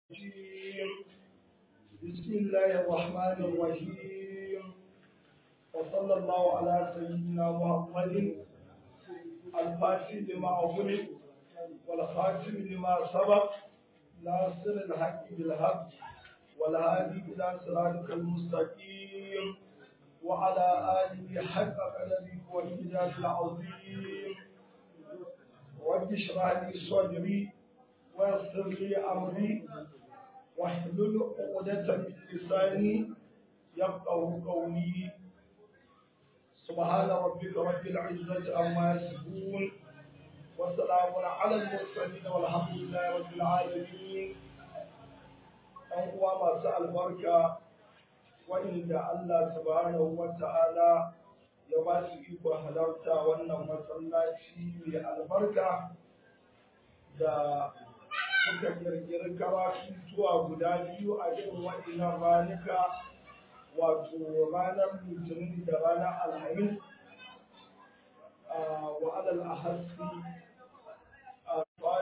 الرجيم بسم الله الرحمن الرحيم وصلى الله على سيدنا محمد الفاتح لما أغلق والخاتم لما سبق ناصر الحق بالحق والهادي إلى صراطك المستقيم وعلى آله حق قدره والمجاز العظيم رب اشرح لي صدري ويسر لي أمري واحلل عقدة من لساني يفقه قولي سبحان ربك رب العزة عما يصفون وسلام على المرسلين والحمد لله رب العالمين ɗan uwa masu albarka waɗanda Allah subhanahu wa ta'ala ya ba su iko halarta wannan masallaci mai albarka da muka kirkiri karatu zuwa guda biyu a irin waɗannan ranuka wato ranar litinin da ranar alhamis wa alal ahassi a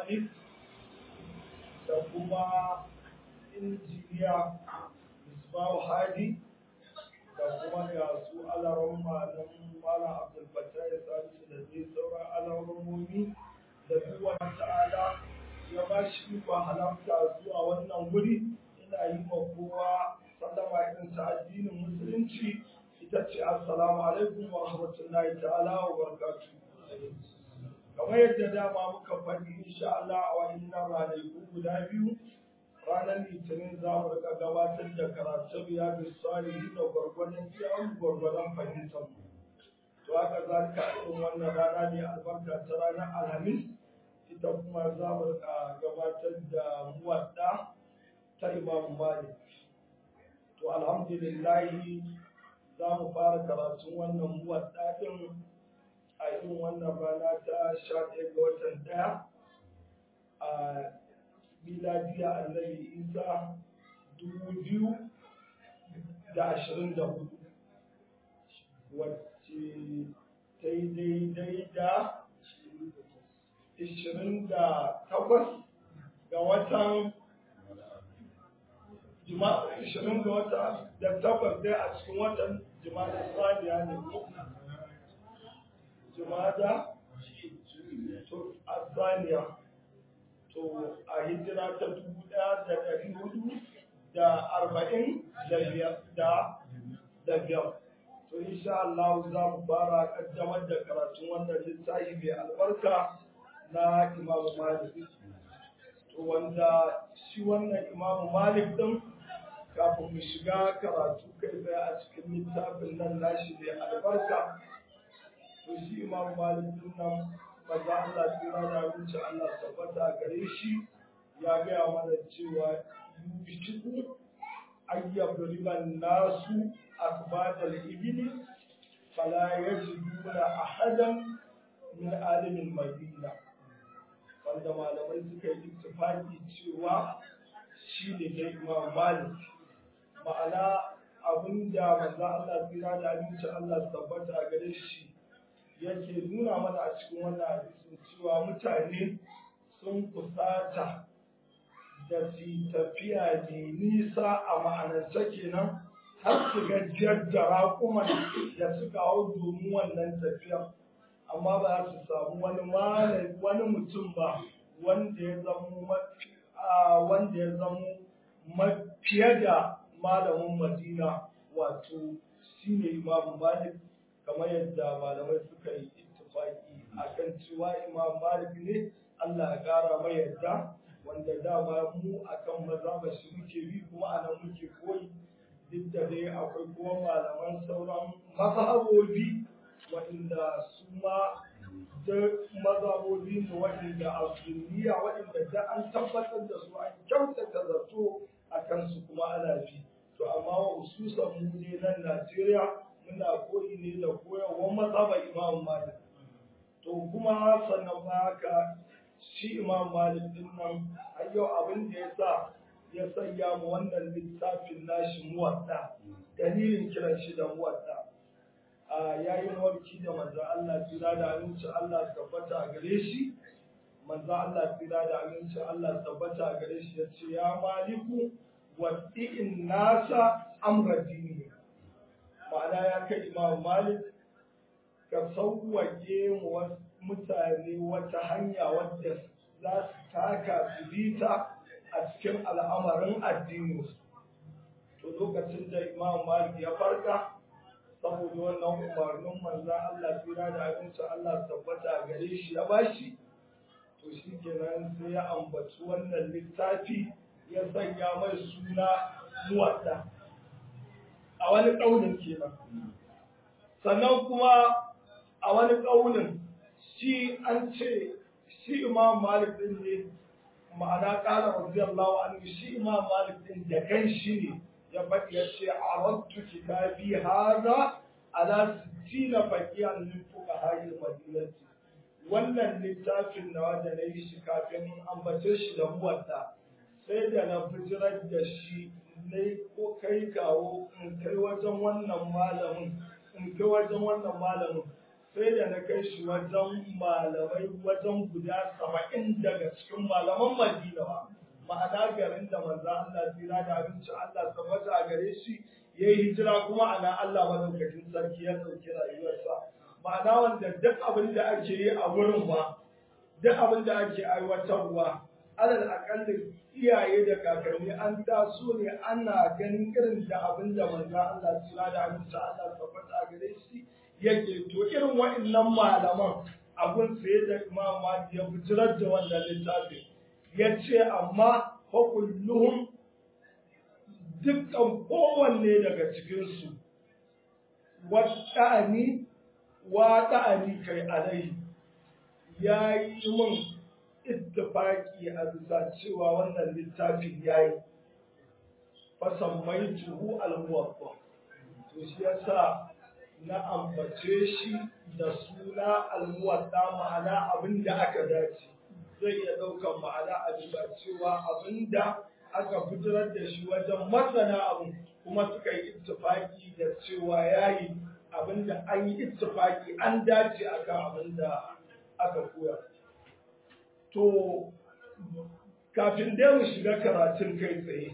da kuma injiniya Ismail Hadi da kuma ga su alaron malam Malam Abdul Fattah ya salisu da dai sauran alaromomi da duk ta'ala ya ba shi ikon halarta zuwa wannan wuri ina yi ma kowa sallama irin ta addinin musulunci ita ce assalamu alaikum wa rahmatullahi ta'ala wa barakatuh kamar yadda dama muka faɗi insha Allah a wannan ranaku guda biyu ranar litinin za mu rika gabatar da karatun riyadu salihin da gwargwadon kiyan gwargwadon fahimtar mu to haka zalika irin wannan rana ne albarka ta ranar alhamis ita kuma za mu rika gabatar da muwadda ta imamu malik to alhamdulillahi za mu fara karatun wannan muwadda din a irin wannan rana ta sha ɗaya ga watan ɗaya a miladiya annabi isa dubu biyu da ashirin da hudu wacce ta yi daidai da ishirin da takwas ga watan ishirin ga wata da takwas dai a cikin watan jima'a saniya ne ko jima'a to a saniya to a hijira ta dubu ɗaya da ɗari hudu da arba'in da biyar da biyar to insha Allah za mu fara kaddamar da karatun wannan littafi mai albarka na Imam Malik to wanda shi wannan Imam Malik din kafin mu shiga karatu kai tsaye a cikin littafin nan nashi mai albarka to shi Imam Malik din nan maza Allah tsira da wuce Allah tabbata gare shi ya gaya mana cewa yushiku ayyab riban nasu akbad al-ibli fala yajiduna ahadan min alimin madina wanda malamai suka yi ittifaqi cewa shi ne dai Imam Malik ma'ana abinda manzo Allah tsira da wuce Allah tabbata gare shi yake nuna mana a cikin wannan hadisin cewa mutane sun kusata da su tafiya ne nisa a ma'anarce kenan har su gajiyar da raƙuman da suka hau domin wannan tafiyar amma ba za su samu wani wani mutum ba wanda ya zamo wanda ya zamo fiye da malamin madina wato shine imamu malik kamar yadda malamai suka yi ittifaki akan cewa imam malik ne Allah ya kara mai yadda wanda dama mu akan mazhaba shi muke bi kuma anan muke koyi duk da dai akwai kuma malaman sauran mazhabobi waɗanda su ma da mazhabobi ne waɗanda a sunniya waɗanda da an tabbatar da su an kyautata zato a kansu kuma ana bi to amma wa hususan mu ne nan Najeriya muna koyi ne da koyarwar mazhabar Imam Malik. To kuma sannan ba haka shi Imam Malik din nan har yau abin da ya sa ya sanya mu wannan littafin nashi muwadda dalilin kiran shi da muwadda. A yayin warki da manzo Allah jira da aminci Allah tabbata gare shi manzo Allah tsira da aminci Allah tabbata gare shi ya ce ya maliku waddi'in nasa amra dini ma'ana ya kai imam malik ka sauwaƙe mu mutane wata hanya wadda za su taka su bita a cikin al'amarin addininsu to lokacin da imam malik ya farka saboda wannan umarnin manzan Allah tsira da abinci Allah tabbata gare shi ya bashi to shi kenan sai ya ambaci wannan littafi ya sanya mai suna muwadda a wani ƙaunin kenan sannan kuma a wani ƙaunin shi an ce shi imam malik din ne ma'ana ƙara radiyallahu anhu shi imam malik din da kan shi ne ya faɗi ya ce a rantu kitabi haza ala sittina faqihan min fuqaha'il madinati wannan littafin na wanda na yi shi kafin ambace shi da muwadda sai da na bijirar da shi ne ko kai kawo in kai wajen wannan malamin in kai wajen wannan malamin sai da na kai shi wajen malamai wajen guda saba'in daga cikin malaman madina ba ma'ana garin da manzo Allah tsira da abinci Allah tabbata a gare shi ya yi hijira kuma ana Allah madaukakin sarki ya ɗauki rayuwarsa ma'ana wanda duk abin da ake yi a wurin ba duk abin da ake aiwatarwa alal akalli iyaye da kakanni an taso ne ana ganin irin da abin da manzo Allah tsira da abinci Allah tabbata a gare shi yake to irin wa'annan malaman abun sai da Imam Malik ya fitar da wannan littafin ya ce amma fa kulluhum dukkan kowanne daga cikinsu waɗa'ani waɗa'ani kai alai ya yi min ittifaki a bisa cewa wannan littafin ya yi fasan mai tuhu almuwabba to shi yasa na ambace shi da suna almuwadda ma'ana abin da aka dace zai iya ɗaukar ma'ana a bisa cewa abin da aka fitar da shi wajen masana abin kuma suka yi ittifaki da cewa yayi abin da an yi ittifaki an dace akan abin da aka koya to kafin dai mu shiga karatun kai tsaye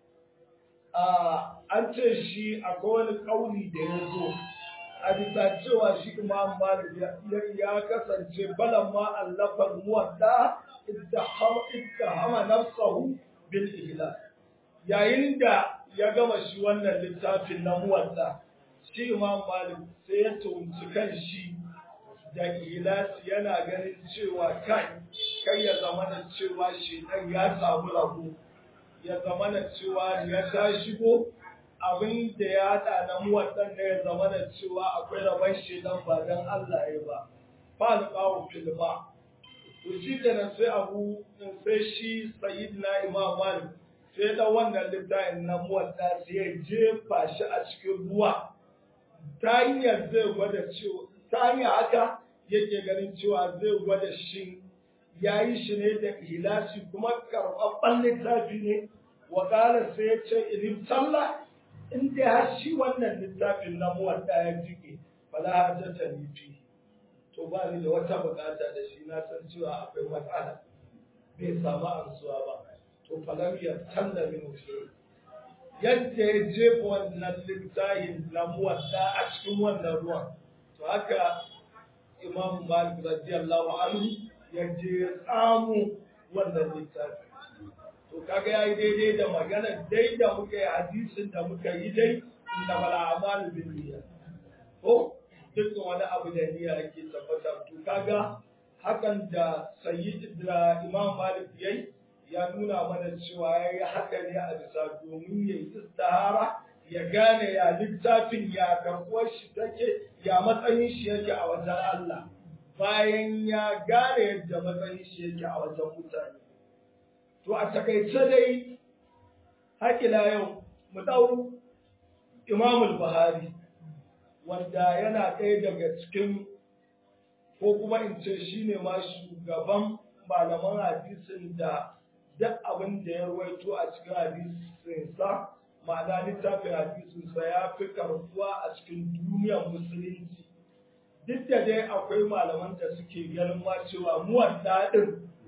an ce shi akwai wani kauli da ya zo a bisa cewa shi imam malik ya kasance balan ma allafar muwadda idda hama nafsahu bil ihlas yayin da ya gama shi wannan littafin na muwadda shi imam malik sai ya tunci kan shi da ihlas yana ganin cewa kai kai ya zama da cewa shi dan ya samu rabu ya zama da cewa ya ta shigo abin da ya haɗa na muwaddan da ya zama da cewa akwai rabon shedan ba don Allah ya ba ba alƙawun filma to shi kenan sai abu sai shi sayid na imam malik sai da wannan littafin na muwadda sai ya jefa shi a cikin ruwa ta hanyar zai gwada cewa ta hanyar haka yake ganin cewa zai gwada shi ya yi shi ne da ilashi kuma karɓaɓɓen littafi ne wa sai ya ce ilim sallah in dai har shi wannan littafin na muwadda ya jike fala hajjata ni fi to ba ni da wata bukata da shi na san cewa akwai matsala bai samu amsuwa ba to falam ya talla min shi yadda ya jefa wannan littafin na muwadda a cikin wannan ruwan to haka imam malik radiyallahu anhu ya je ya samu wannan littafi to kaga yayi daidai da magana dai da muka yi hadisin da muka yi dai inna bala amalu bin niyya ko dukkan wani abu da niyya ake tabbata to kaga hakan da sayyid da imam malik yayi ya nuna mana cewa yayi haka ne a bisa domin yayi istihara ya gane ya littafin ya karɓuwar shi take ya matsayin shi yake a wajen Allah bayan ya gane yadda matsayin shi yake a wajen mutane To a takaice dai haƙila yau mu ɗau Imamul Buhari wanda yana ɗaya daga cikin ko kuma in ce shi ne ma shugaban malaman hadisin da duk abin da ya ruwaito a cikin hadisinsa ma'ana littafin hadisinsa ya fi karbuwa a cikin duniyar musulunci duk da dai akwai malaman da suke ganin ma cewa muwadda ɗin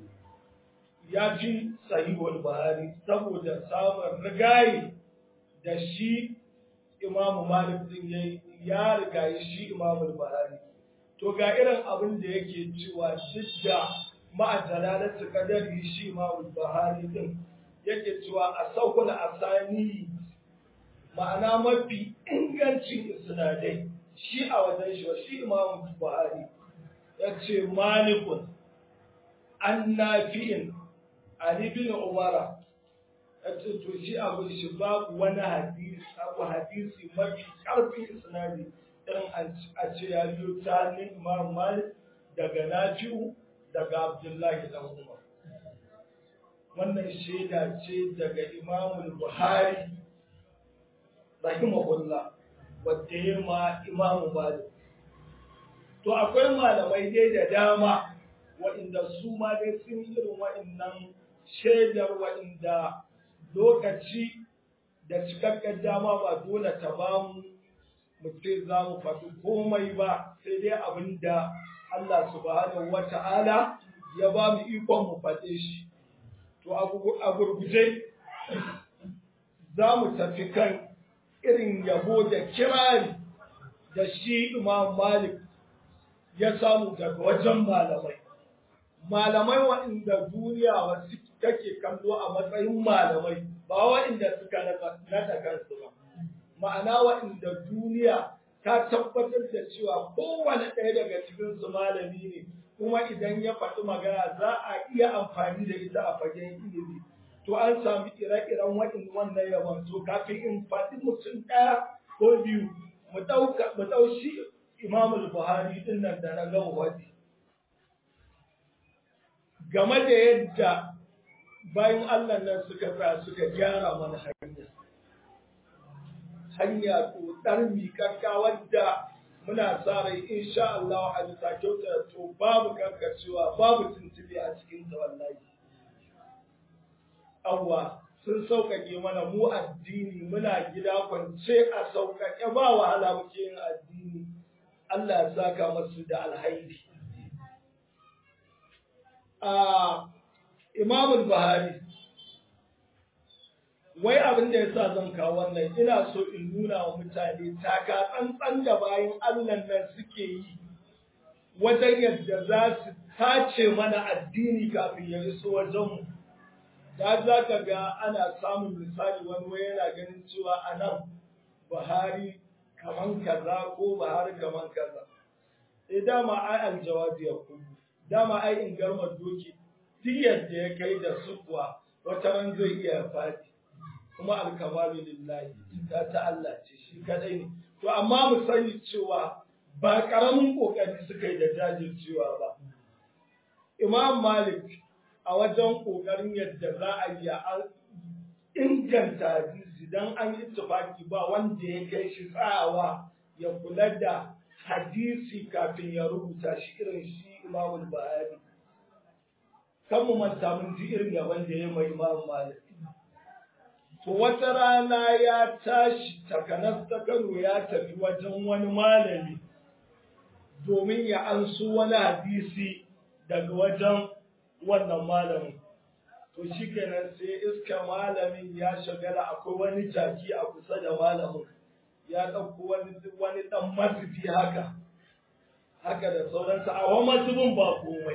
ya fi sahihul buhari saboda samun rigayi da shi imamu malik din yayi ya rigayi shi imamu buhari to ga irin abin da yake cewa duk da ma'adalalatu kadari shi imamu buhari din yake cewa a saukul asani ma'ana mafi ingancin isnadai shi a wajen shi shi imamu buhari ya ce malikun an nafi'in ali bin umara ya ce to shi abu shi babu wani hadisi abu hadisi mafi karfin isnadi irin a ce ya biyo ta hannun imam malik daga nafi'u daga abdullahi dan umar wannan shaida ce daga imamul buhari rahimahullah wadda ya ma imamu malik to akwai malamai dai da dama waɗanda su ma dai sun irin waɗannan shaidar waɗanda lokaci da cikakken dama ba dole ta ba mu mutum za mu faɗi komai ba sai dai abin da Allah subhanahu wa ta'ala ya ba mu ikon mu faɗe shi to a gurguje za mu tafi kan irin yabo da kirari da shi Imam Malik ya samu daga wajen malamai. Malamai waɗanda duniya wasu take kallo a matsayin malamai ba waɗanda suka naɗa kansu ba. Ma'ana waɗanda duniya ta tabbatar da cewa kowane ɗaya daga cikinsu malami ne kuma idan ya faɗi magana za a iya amfani da ita a fagen ilimi. to an sami ire-iren waɗin wannan yaban to kafin in faɗi mutum ɗaya ko biyu mu ɗauka mu ɗau shi Imam Buhari din nan da na gama wadi game da yadda bayan Allah nan suka tsaya suka gyara mana hanya hanya tsotsar miƙaƙƙa wadda muna sa rai insha Allah a bisa kyauta to babu karkacewa babu tuntube a cikin ta wallahi awwa sun sauƙaƙe mana mu addini muna gida kwance a sauƙaƙe ba wahala muke yin addini Allah ya saka masu da alhairi a Imam Buhari wai abin da yasa zan kawo wannan ina so in nuna wa mutane taka tsantsan da bayan Allah nan suke yi wajen yadda za su tace mana addini kafin ya iso wajenmu. Da za ka ga ana samun misali wani wai yana ganin cewa a nan Buhari kaman kaza ko Buhari kaman kaza. E dama ai aljawabi ya kuma, dama ai in garmar doki duk yadda ya kai da sukuwa wata ran zai iya faɗi. kuma alkamalu lillahi ta ta Allah ce shi kadai ne to amma mu sani cewa ba karamin kokari suka yi da jajircewa ba Imam Malik a wajen kokarin yadda za a yi a inganta hadisi dan an yi tufaki ba wanda ya kai shi tsawa ya kula da hadisi kafin ya rubuta shi irin shi Imam Buhari kan mu manta mun ji irin yaban da ya mai Imam Malik To wata rana ya tashi takanas ta Kano ya tafi wajen wani malami domin ya ansu wani hadisi daga wajen wannan malamin. To shi kenan sai iska malamin ya shagala akwai wani jaki a kusa da malamin ya ɗauko wani wani ɗan mazubi haka. Haka da sauransa a wani mazubin ba komai.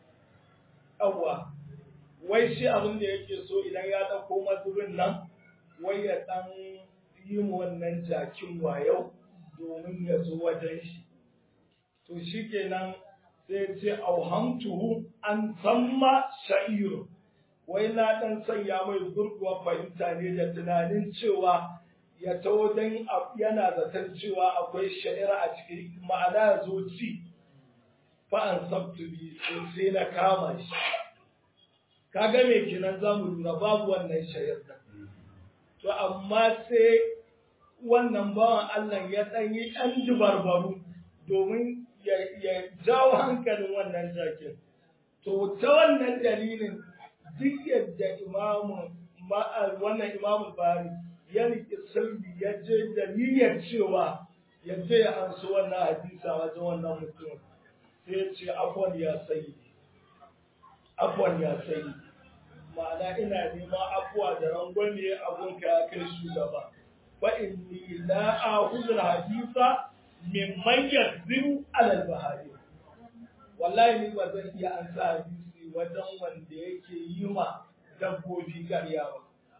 Yawwa, wai shi abin da yake so idan ya ɗauko mazubin nan wai ya ɗan yi wannan jakin wayau domin ya zo wajen shi. To shi kenan sai ce auhamtuhu an samma sha'iru. Wai na ɗan sanya mai gurguwa fahimta ne da tunanin cewa ya taho don yana zaton cewa akwai sha'ira a cikin ma'ana ya zo ci fa'an sabtubi sai na kama shi. Kaga me kenan za mu lura babu wannan sha'ir ɗin. to amma sai wannan bawan Allah ya ɗan yi ɗan dubarbaru domin ya jawo hankalin wannan jakin. To ta wannan dalilin duk yadda imamun wannan imamun bari ya riƙe sirri ya je da niyyar cewa ya je ya ansu wannan hadisa wajen wannan mutum sai ya ce abuwan ya sayi abuwan ya sayi ma'ana ina neman abuwa da rangwame abunka ya kai shugaba fa inni la akhudhu hadisa mimman yakzibu ala al-bahari wallahi ni ba zan iya an sa hadisi wajen wanda yake yi ma dabbobi ƙarya ba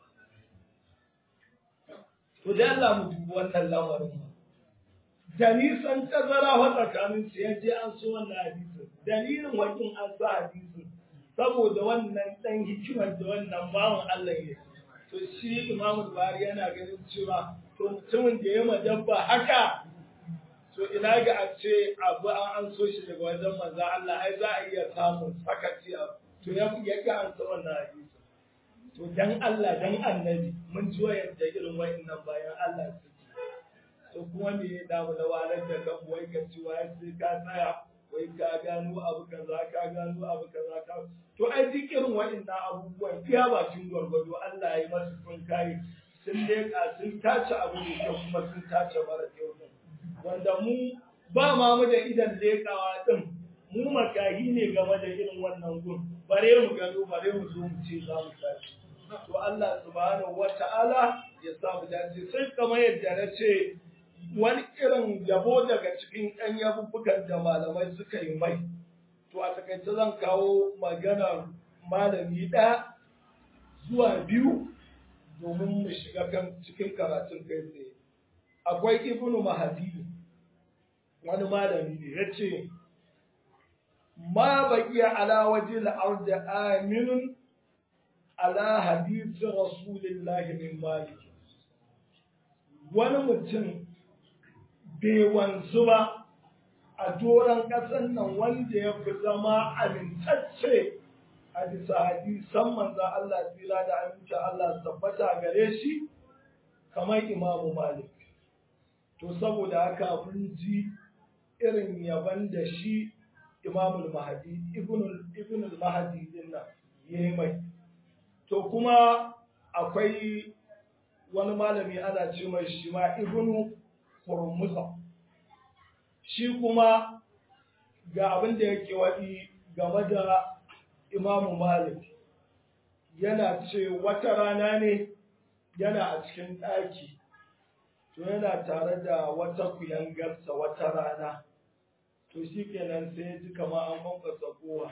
to da Allah mu dubi wannan lamarin da nisan tazara wa tsakanin su ya je an so wannan hadisin dalilin wakin an sa hadisin saboda wannan dan hikimar da wannan bawan Allah ya to shi Imam Buhari yana ganin cewa to mutumin da ya madabba haka to ina ga a ce abu an an so shi daga wajen manzo Allah ai za a iya samun sakaci to ya ya ga an so wannan hadisi to dan Allah dan annabi mun ji yadda irin wayannan bayan Allah suke to kuma me ya damu da walar da kan wai ka ci wai sai ka tsaya wai ka gano abu kaza ka gano abu kaza ka to ai duk irin wayannan abubuwan iya bakin gwargwado Allah ya yi masu kun kai sun leƙa sun tace abu da kyau kuma sun tace mara kyau wanda mu ba ma mu da idan leƙawa din mu makahi ne game da irin wannan gun bare mu gano bare mu zo mu ce za mu tashi to Allah subhanahu wata'ala ya sa mu dace sai kamar yadda na ce wani irin yabo daga cikin ɗan yabubbukan da malamai suka yi mai to a takaice zan kawo maganar malami ɗaya zuwa biyu domin mu shiga kan cikin karatun kai tsaye akwai ibnu mahadi wani malami ne ya ce ma baqiya ala waje al-ard aminun ala hadith rasulillahi min malik wani mutum bai wanzu ba a doron ƙasar nan wanda ya fi zama amintacce a bisa hadisan manzan Allah tsira da aminci Allah tabbata gare shi kamar imamu malik to saboda haka mun ji irin yaban da shi imamul mahadi ibnul mahadi din nan yayi mai to kuma akwai wani malami ana ce mai shi ma ibnu hurmuza shi kuma ga abin da yake waɗi game da imamu malik yana ce wata rana ne yana a cikin ɗaki to yana tare da wata kuyangarsa wata rana to shi kenan sai ya ji kama an kwankwasa kowa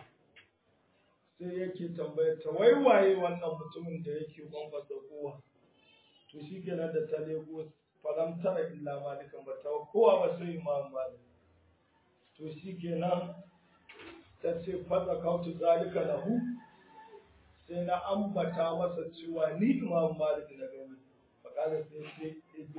sai yake tambayar ta wai waye wannan mutumin da yake kwankwasa kowa to shi kenan da ta lego falam tara illa malikan ba ta kowa ba sai imam malik to shi kenan ta ce fada kautu zalika lahu sai na ambata masa cewa ni imam malik na gani fakala sai ce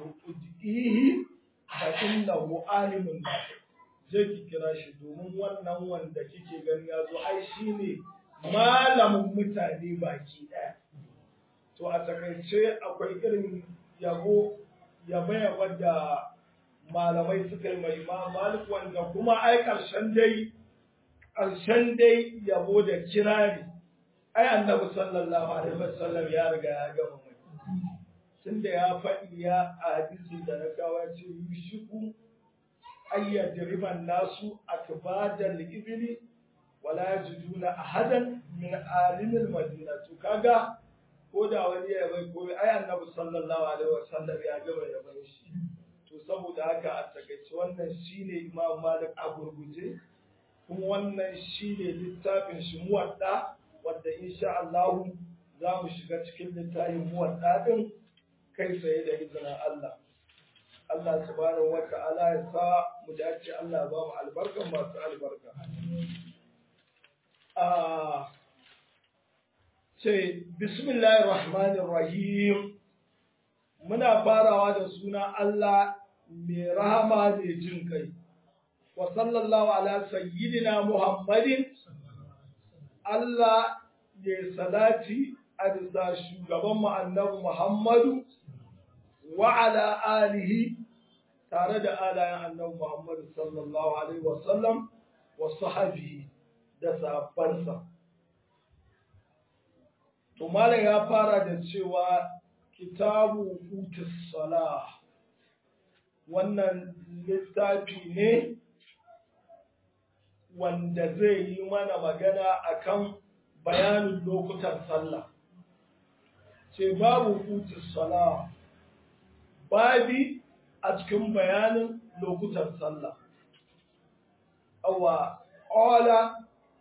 ihi fa innahu alimun nafi je ki kira shi domin wannan wanda kike gani ya zo ai shine malamin mutane baki ɗaya. To a takaice akwai irin yabo yabe wadda malamai suka yi mai Imam Malik wanda kuma ai ƙarshen dai ƙarshen dai yabo da kirari ai Annabi sallallahu alaihi wasallam ya riga ya gama mai tunda ya faɗi ya a hadisin da na kawo ya ce yushiku ayyadriban nasu akbadal ibli wala yajiduna ahadan min alimil madina to kaga ko da wani ya bai ko ai annabi sallallahu alaihi wasallam ya gaba ya bai shi to saboda haka a takaice wannan shine imam malik a gurguje kuma wannan shine littafin shi muwadda wanda insha Allah za mu shiga cikin littafin muwadda din kai tsaye da izinin Allah Allah subhanahu wa ta'ala ya sa mu dace Allah ba mu albarkan masu albarka ce bismillahir rahmanir rahim muna farawa da suna Allah mai rahama mai jin kai wa sallallahu ala sayyidina muhammadin Allah ya salati a bisa shugaban mu annabi muhammadu wa ala alihi tare da alayen annabi muhammadu sallallahu alaihi wasallam wa sahabihi da sahabbansa. To Malam ya fara da cewa kitabu hutus salah wannan littafi ne wanda zai yi mana magana akan bayanin lokutan sallah. ce babu hutu sala babi a cikin bayanin lokutan sallah awa ƙwala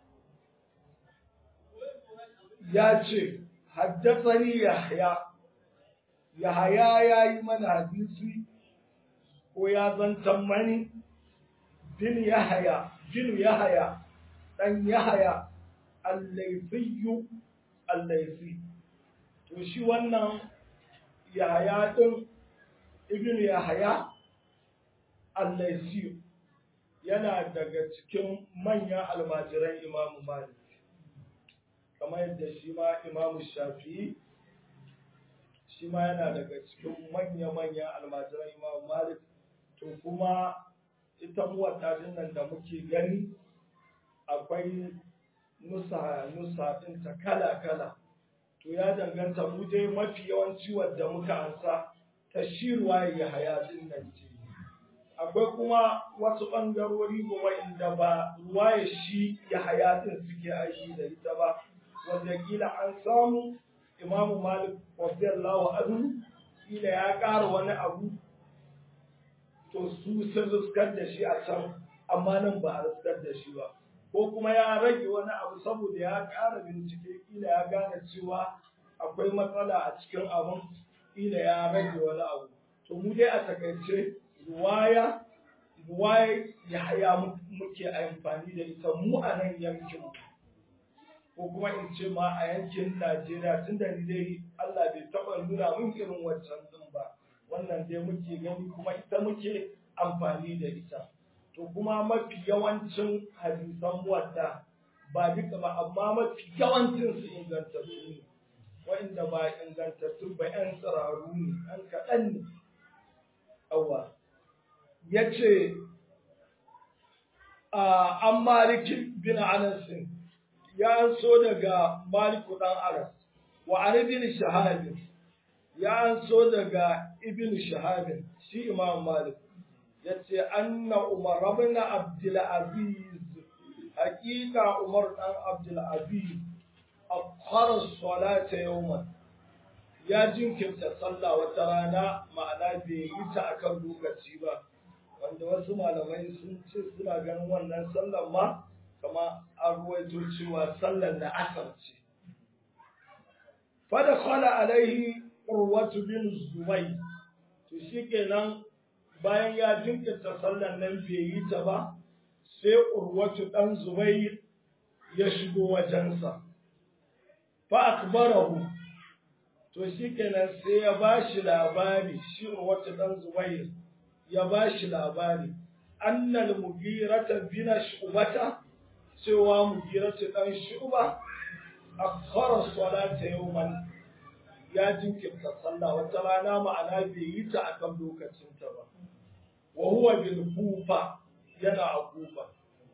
ya ce haddasani yahya yahya ya yi mana hadisi ko ya zantan mani bin yahya bin yahya dan yahya al-laythiyyu al-laythi to shi wannan yahya din ibn yahya al-laythi yana daga cikin manyan almajiran imamu malik kamar yadda shi ma imamu shafi'i shi ma yana daga cikin manya-manyan almajiran imamu malik to kuma ita muwatta nan da muke gani akwai nusa nusa ɗinta kala-kala to ya danganta mu dai mafi yawanci wadda muka ansa ta shi ruwaye ya haya din nan ce akwai kuma wasu ɓangarori kuma inda ba ruwaye shi ya haya din suke aiki da ita ba wanda kila an samu imamu malik radiyallahu anhu kila ya ƙara wani abu to su sun riskar da shi a can amma nan ba a riskar da shi ba ko kuma ya rage wani abu saboda ya ƙara bincike kila ya gane cewa akwai matsala a cikin abin kila ya rage wani abu to mu dai a takaice ruwaya ruwaya ya haya muke amfani da ita mu a nan yankin ko kuma in ce ma a yankin Najeriya tun da ni dai Allah bai taɓa nuna min irin wancan din ba wannan dai muke gani kuma ita muke amfani da ita to kuma mafi yawancin hadisan wadda ba duka ba amma mafi yawancin su ingantattu ne wa'inda ba ingantattu ba yan tsiraru ne yan kaɗan ne awa ya ce an maliki bin anasin ya so daga maliku ɗan aras wa an ibn shahabin ya so daga ibn shahabin shi imam malik yace anna umar ibn abdul aziz haqiqa umar dan abdul aziz akhara salata yawman ya jinkirta sallah wata rana ma'ana bai yi ta akan lokaci ba wanda wasu malamai sun ce suna ganin wannan sallar ma kama an ruwaito cewa sallar da asar ce fada khala alaihi urwatu bin zubai to shikenan bayan ya jinkirta sallar nan bai yi ta ba sai urwatu dan zubai ya shigo wajensa fa akbarahu to shikenan sai ya bashi labari shi urwatu dan zubai ya bashi labari annal mugirata bin shubata cewa mugiratu dan shuba akhara salata yawman ya jinkirta sallah wata rana ma'ana bai yi ta akan lokacinta ba wa huwa bil kufa yana a kufa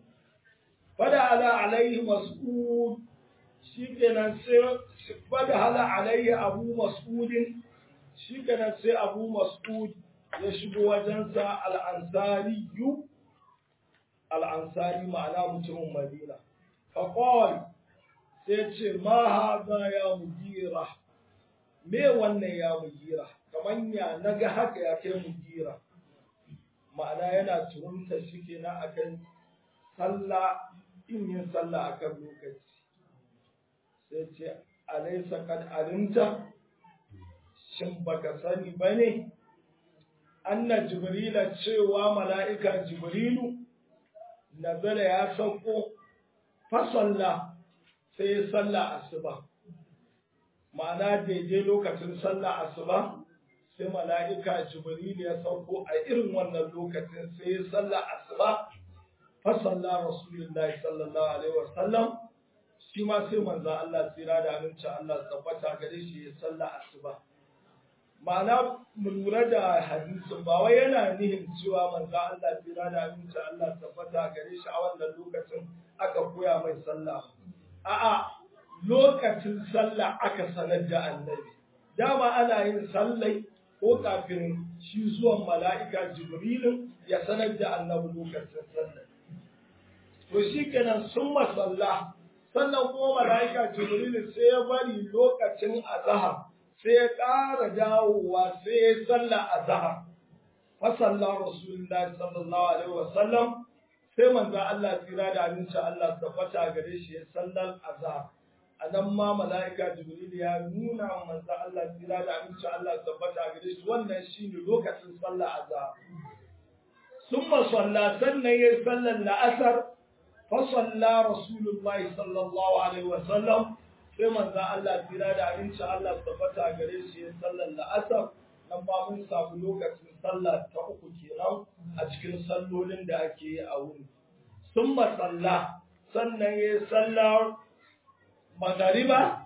fada ala alaihi mas'ud shikenan sai fada ala alaihi abu mas'udin shikenan sai abu mas'ud ya shigo wajensa al-ansari yu al-ansari ma'ana mutumin madina fa sai ce ma haza ya mugira me wannan ya mugira kaman ya naga haka ya kai mugira ma'ana yana turunta shi kenan akan sallah in yin sallah akan lokaci sai ce alaisa kad alimta shin baka sani bane anna jibrila cewa mala'ika jibrilu nazala ya sauko fa sallah sai sallah asuba ma'ana daidai lokacin sallah asuba sai mala'ika jibril ya sauko a irin wannan lokacin sai sallah asuba fa sallah rasulullahi sallallahu alaihi wasallam shi ma sai manzo Allah tsira da aminci Allah tabbata gare shi ya sallah asuba ma'ana mu lura da hadisin ba wai yana nihin cewa manzo Allah tsira da aminci Allah tabbata gare shi a wannan lokacin aka koya mai sallah a'a lokacin sallah aka sanar da annabi dama ana yin sallai ko kafin shi zuwan mala'ika jibrilin ya sanar da annabi lokacin sallah to shi kenan sun masalla sannan kuma mala'ika jibrilin sai ya bari lokacin azahar sai ya ƙara dawowa sai ya salla a zahar fasalla rasulullahi sallallahu alaihi wasallam sai manzo Allah tsira da aminci Allah tabbata gare shi ya sallar azhar a nan ma mala'ika jibril ya nuna wa manzo Allah tsira da aminci Allah tabbata gare shi wannan shine lokacin sallar azhar summa salla sannan ya sallar la'asar fa salla rasulullahi sallallahu alaihi wasallam sai manzo Allah tsira da aminci Allah tabbata gare shi ya sallar la'asar nan ba mun samu lokacin sallah ta uku kenan a cikin sallolin da ake yi a wuni sun masalla sannan ya yi sallar magariba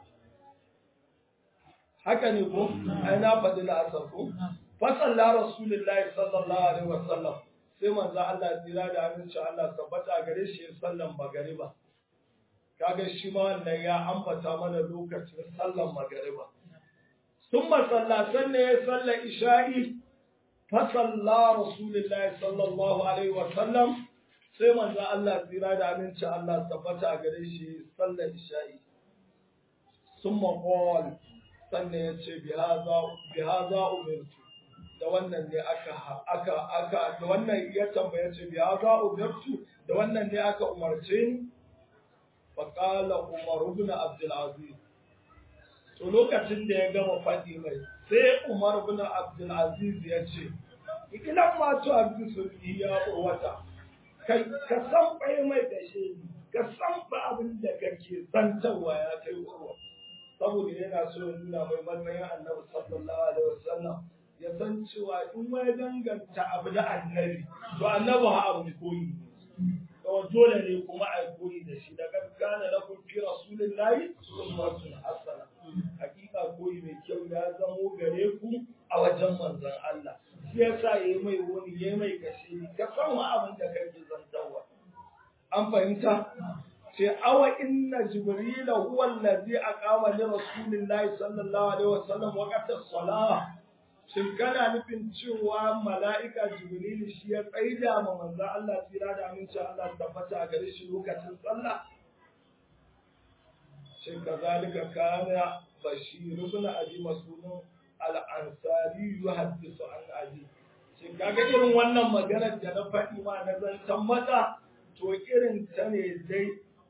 haka ne ko ai na faɗi la'asar ko fasalla rasulullahi sallallahu alaihi wasallam sai manzo Allah tsira da aminci Allah tabbata gare shi sallan magariba kaga shi ma wannan ya ambata mana lokacin sallan magariba ثم صلى سنة صلى إشائي فصلى رسول الله صلى الله عليه وسلم سيما ذا الله تيرا من شاء الله ثبت أغريشي صلى إشائي ثم قال سنة يتشي بهذا بهذا أمرت da wannan ne aka aka aka da wannan ya tambaya ce biya za umirtu da wannan ne aka umarce ni fa qala umar ibn abdul aziz to lokacin da ya gama faɗi mai sai Umar bin Abdul Aziz ya ce ikilan ma to Abdul Sulki ya wata kai ka san bai mai da shi ka san ba abin da kake zantawa ya kai urwa saboda yana so ya nuna mai matsayin Annabi sallallahu alaihi wasallam ya san cewa in wai danganta abu da Annabi to Annabi ha abu koyi to dole ne kuma a koyi da shi da kana lakum fi rasulillahi uswatun hasana hakika koyi mai kyau ya zamo gare ku a wajen manzon Allah shi yasa yayi mai wani yayi mai kashe ni ka san wa abin da kake zantawa an fahimta sai awa inna jibril huwa allazi aqama li rasulillahi sallallahu alaihi wasallam waqta salah shin kana nufin cewa mala'ika jibril shi ya tsaida ma manzon Allah tsira da aminci Allah tabbata a gare shi lokacin sallah shin kazalika kana bashir ibn abi mas'ud al-ansari yuhaddisu an abi shin kaga irin wannan maganar da na faɗi ma na zancan mata to irin ta ne dai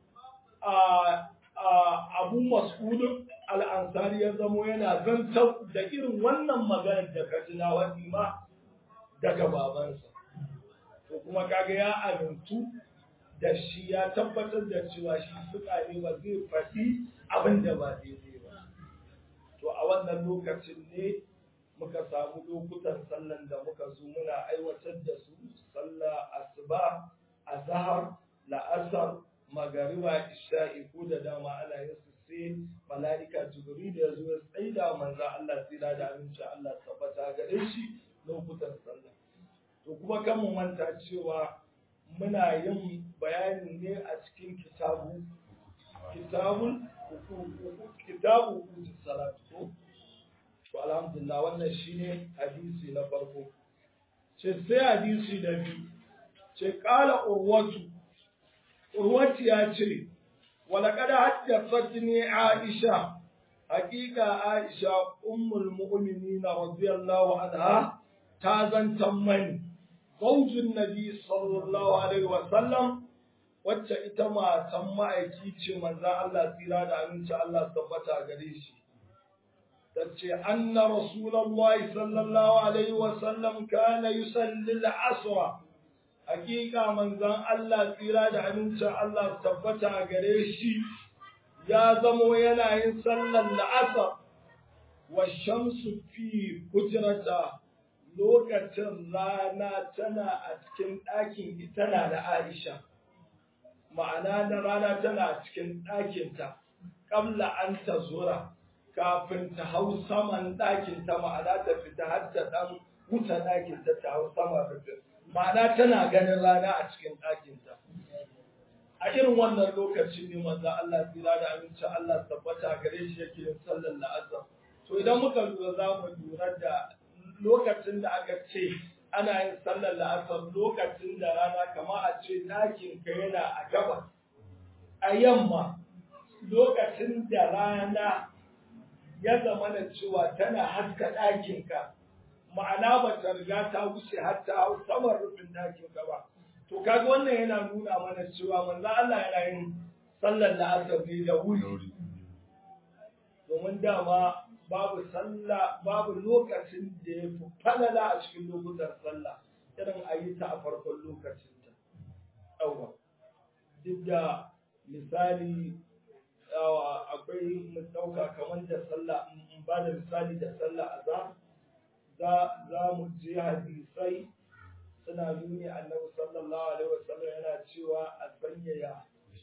a abu mas'ud al-ansari ya zamo yana zantar da irin wannan maganar da ka ji na wadi ma daga babansa to kuma kaga ya amintu da shi ya tabbatar da cewa shi suka ne ba zai faɗi abin da ba daidai ba. To a wannan lokacin ne muka samu lokutan sallan da muka zo muna aiwatar da su sallah asuba azhar la'asar magariba isha'i ko da dama ana yin su sai mala'ika jibril ya zo ya tsaida manzo Allah tsira da aminci Allah tabbata gare shi lokutan sallah to kuma kan mu manta cewa muna yin bayani ne a cikin kitabu kitabul kitabu salat ko to alhamdulillah wannan shine hadisi na farko ce sai hadisi da biyu ce qala urwatu urwatu ya ce ولقد حدثتني عائشة حقيقة عائشة أم المؤمنين رضي الله عنها تازن تمني زوج النبي صلى الله عليه وسلم wacce ita matan ma'aiki ce manzan Allah tsira da aminci Allah tabbata gare shi ta ce anna rasulullahi sallallahu alaihi wa sallam kana yusalli al-asra hakika manzan Allah tsira da aminci Allah tabbata gare shi ya zamo yana yin sallar la'asar wa shamsu fi hujrata lokacin rana tana a cikin ɗakin ita na da Aisha, ma'ana na rana tana a cikin ɗakinta, ƙabla an ta zura kafin ta hau saman ɗakinta ma'ana ta fita har ta ɗan wuta ɗakinta ta hau sama rufin. Ma'ana tana ganin rana a cikin ɗakinta. A irin wannan lokacin ne manzo Allah tsira da aminci Allah tabbata gare shi yake yin sallar la'asar. To idan muka lura za mu lura da lokacin da aka ce ana yin sallar la'asar lokacin da rana kama a ce ɗakin ka yana a gaba a yamma lokacin da rana ya zama na cewa tana haska ɗakinka ma'ana ba ta riga ta wuce har ta hau saman rufin ɗakinka ba to kaga wannan yana nuna mana cewa manzo Allah yana yin sallar la'asar ne da wuri domin dama babu sallah babu lokacin da ya fi falala a cikin lokutan sallah irin a yi ta a farkon lokacinta yawa duk da misali akwai mu ɗauka kamar da sallah in ba da misali da sallah a za za mu je hadisai suna nuni annabi sallallahu alaihi wasallam yana cewa a sanyaya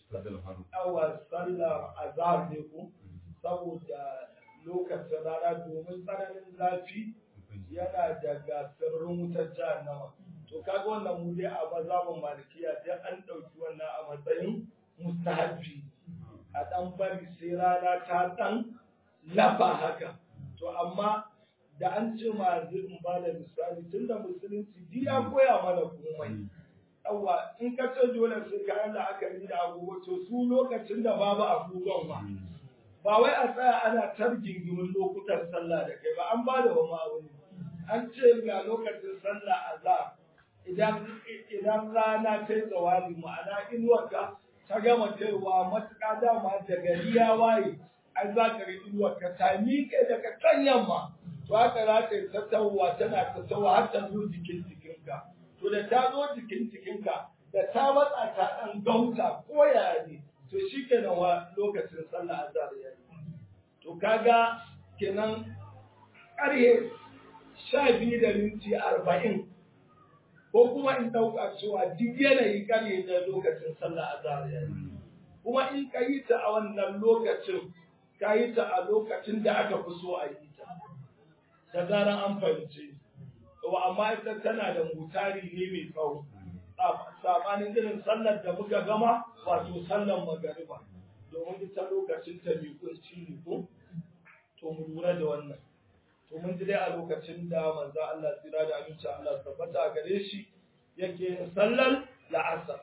awa sallar azhar ne ku saboda lokacin rana domin tsananin zafi yana daga sirrin wutar jahannama to kaga wannan mu dai a mazhabin malikiya dai an ɗauki wannan a matsayin mustahabbi a ɗan bari sai rana ta ɗan lafa haka to amma da an ce ma in ba da misali tun da musulunci duk ya koya mana komai yawa in ka ce dole sai ka yi la'akari da agogo to su lokacin da babu agogon ba ba wai a tsaya ana targingimin lokutan sallah da kai ba an ba da wani abu an ce ga lokacin sallah azhar idan idan rana ta yi tsawali ma'ana inuwarka ta gama kaiwa matuƙa dama da gari ya waye an za ka ga inuwarka ta miƙe daga can yamma to haka za ta yi tattawa tana tattawa har ta zo jikin jikinka to da ta zo jikin jikinka da ta matsa ta ɗan gauta ko yaya ne to shi kenan wa lokacin sallah azhar ya yi to kaga kenan ƙarhe sha biyu da minti arba'in ko kuma in ɗauka cewa duk yanayi ƙarhe da lokacin sallah azhar ya yi kuma in ka yi ta a wannan lokacin ka yi ta a lokacin da aka fi so a yi ta da zaran an fahimce wa amma ita tana da mutari ne mai tsawo sabanin irin sallar da muka gama wato sallar magariba domin ita lokacin ta mai kunci ne ko to mu lura da wannan to mun ji dai a lokacin da manzo Allah tsira da aminci Allah tabbata gare shi yake yin sallar la'asar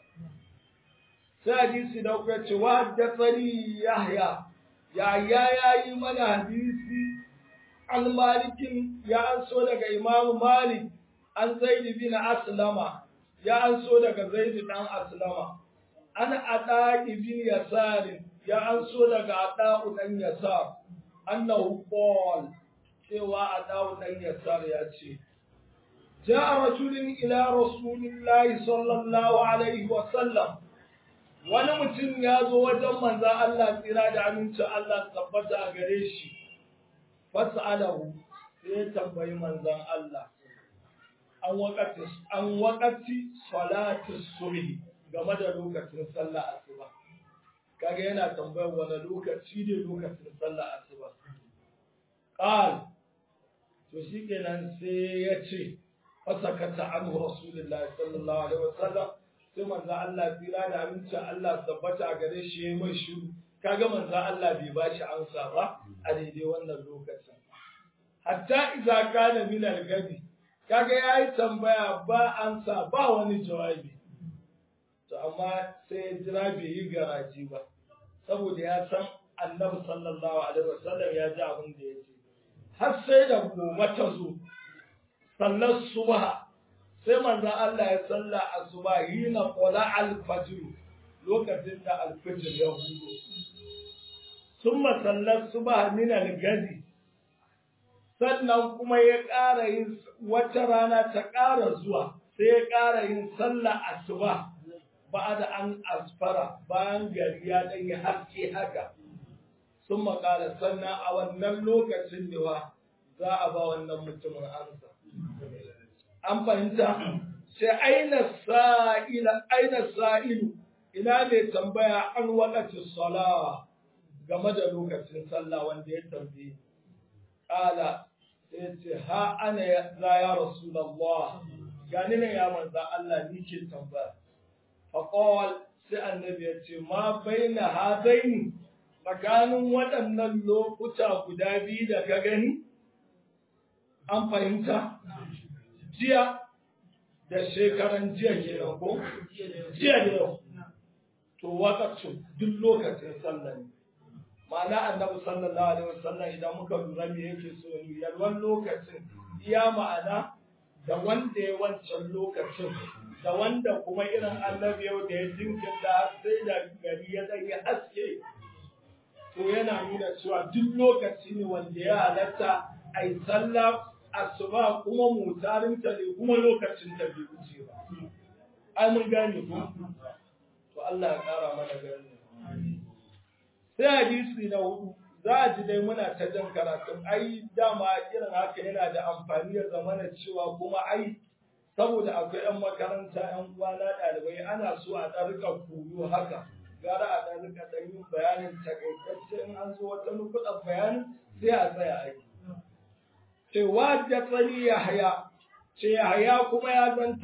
sai hadisi da kuka ce wa haddathani yahya ya ya yayi mana hadisi an malikin ya an so daga imamu malik an zaid bin aslama ya an so daga zaid dan aslama an ada ibn yasar ya an so daga ada dan yasar annahu qala cewa ada dan yasar ya ce جاء رجل إلى رسول الله صلى الله عليه وسلم wani mutum ya zo wajen manzan Allah tsira da aminci Allah tabbata a gare shi fas'alahu sai ya tambayi manzan Allah an wakati an wakati salatu subhi game da lokacin sallah asuba kaga yana tambayar wani lokaci ne lokacin sallah asuba qal to shikenan sai ya ce fasakata anhu rasulullahi sallallahu alaihi wasallam sai manzo Allah tsira da amincin Allah tabbata a gare shi yayi mai shiru kaga manzo Allah bai bashi amsa ba a daidai wannan lokacin hatta idza kana min al-gadi kaga yayi tambaya ba amsa ba wani jawabi to amma sai ya jira bai yi garaji ba saboda ya san annabi sallallahu alaihi wasallam ya ji abin da ya ce har sai da gobe ta zo sallar subha sai manzan Allah ya salla asuba hina qala al-fajr lokacin da al-fajr ya hudo summa sallar subha min al-gadi sannan kuma ya ƙara yin wata rana ta ƙara zuwa sai ya ƙara yin sallah asuba ba da an asfara bayan gari ya ɗan yi haske haka sun makala sannan a wannan lokacin da za a ba wannan mutumin amsa an fahimta sai aina sa'ila aina sa'ilu ina ne tambaya an wakati sala game da lokacin sallah wanda ya tambaye kala sai ce ha ana za ya rasulullah gani ne ya manza Allah ni ke tambaya faqal sai annabi ya ce ma baina hadaini tsakanin waɗannan lokuta guda biyu da ka gani an fahimta jiya da shekaran jiya ke ko jiya da yau to wakacin duk lokacin sallah ne ma'ana annabi sallallahu alaihi wasallam idan muka lura me yake so ni yalwan lokacin iya ma'ana da wanda ya wancan lokacin da wanda kuma irin annabi yau da ya jinkirta sai da gari ya dan ya haske to yana nuna cewa duk lokaci ne wanda ya halatta a yi sallah asuba kuma mutarin ta ne kuma lokacin ta bai wuce ba ai mun gane ko to Allah ya kara mana gani sai hadisi na hudu za a ji dai muna ta jan karatun ai dama irin haka yana da amfani ya zamana cewa kuma ai saboda akwai 'yan makaranta 'yan uwana ɗalibai ana so a ɗan rika koyo haka gara a ɗan rika ɗan yin bayanin takaitacce in an zo wata nukuɗar bayanin sai a tsaya aiki. Ce wa da tsani ya haya, ce ya haya kuma ya zanta